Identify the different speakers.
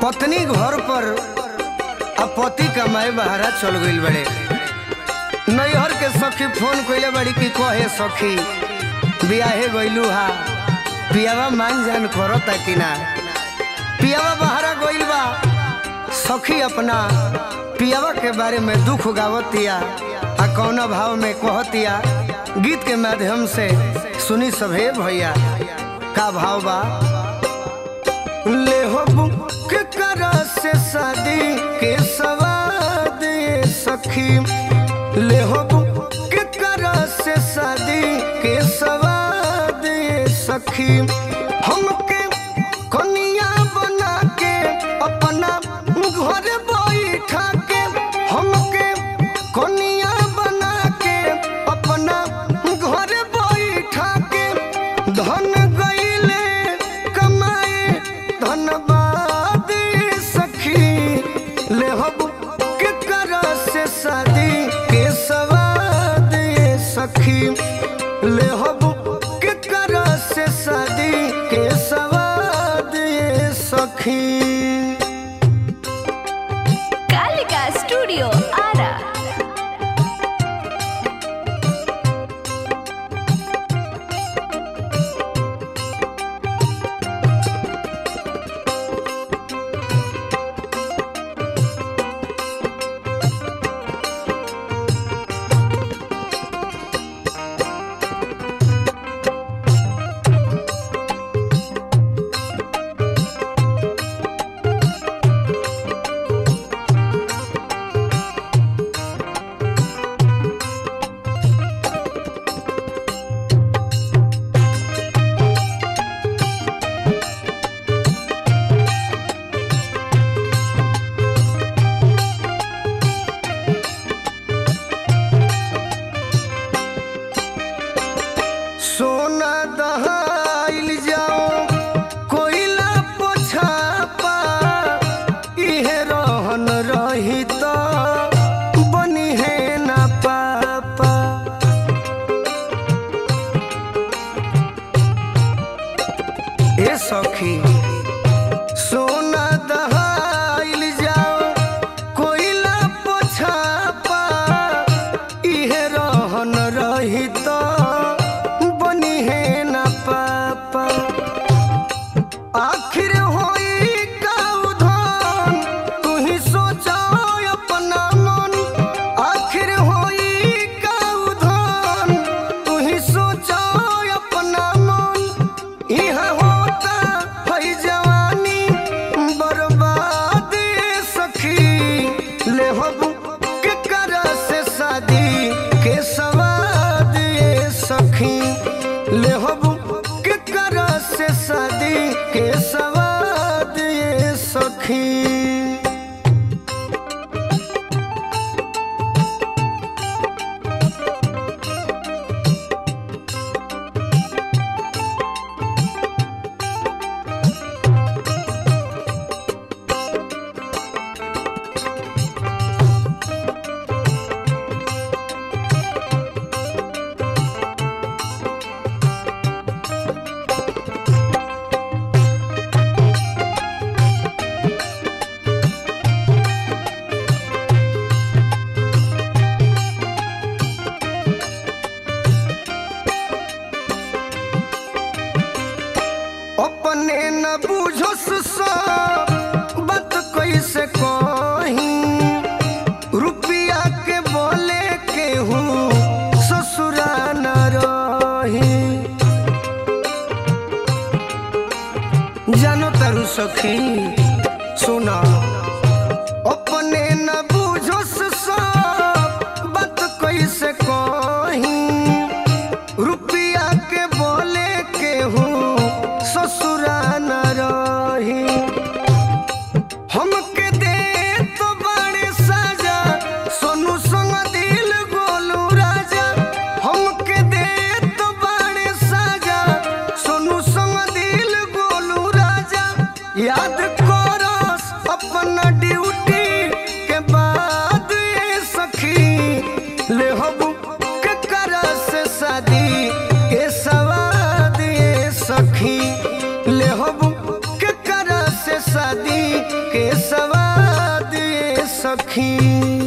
Speaker 1: पत्नी घर पर अब पति कमाए बहरा चल गईल बड़े नैहर के सखी फोन कइले बड़ी कि कहे सखी बियाहे गइलू हा पियावा मान जान करता कि ना पियावा बहरा गइल बा सखी अपना पियावा के बारे में दुख गावतिया आ कौना भाव में कहतिया गीत के माध्यम से सुनी सभे भैया का भाव बा ले हो बुक कर से शादी के सवाद ये सखी ले हो बुक कर से शादी के सवाद ये सखी हमके कनिया बना के अपना घर बैठा के हमके कनिया बना के अपना घर बैठा के धन गईले कमाए धनबाद सखी ले हब के कर से शादी के सवाद ये सखी ले हब के कर से शादी के सवाद ये सखी
Speaker 2: कालिका स्टूडियो आरा
Speaker 1: सोना दहाइल जाओ कोयला पोछापा इहे रहन रही तो बनी है ना पापा ए सखी सोना दहाइल जाओ कोयला पोछापा इहे रहन रही तो बनी है ना पापा आखिर होई का उधान तू ही सोचा अपना मन आखिर होई का उधान तू ही सोचा अपना मन यहाँ होता है जवानी बर्बाद सखी ले हबू के कर से शादी के सवाद ये सखी ले हबू के कर से शादी के सवाद ये सखी अपने न बुझस सब बात कैसे कही रुपया के बोले के हूँ ससुरा न रही जानो तारू सखी सुना अपने न बुझस सब बात कैसे कही रुपया के बोले के हूँ ससुरा न रही शादी के सवाद ये सखी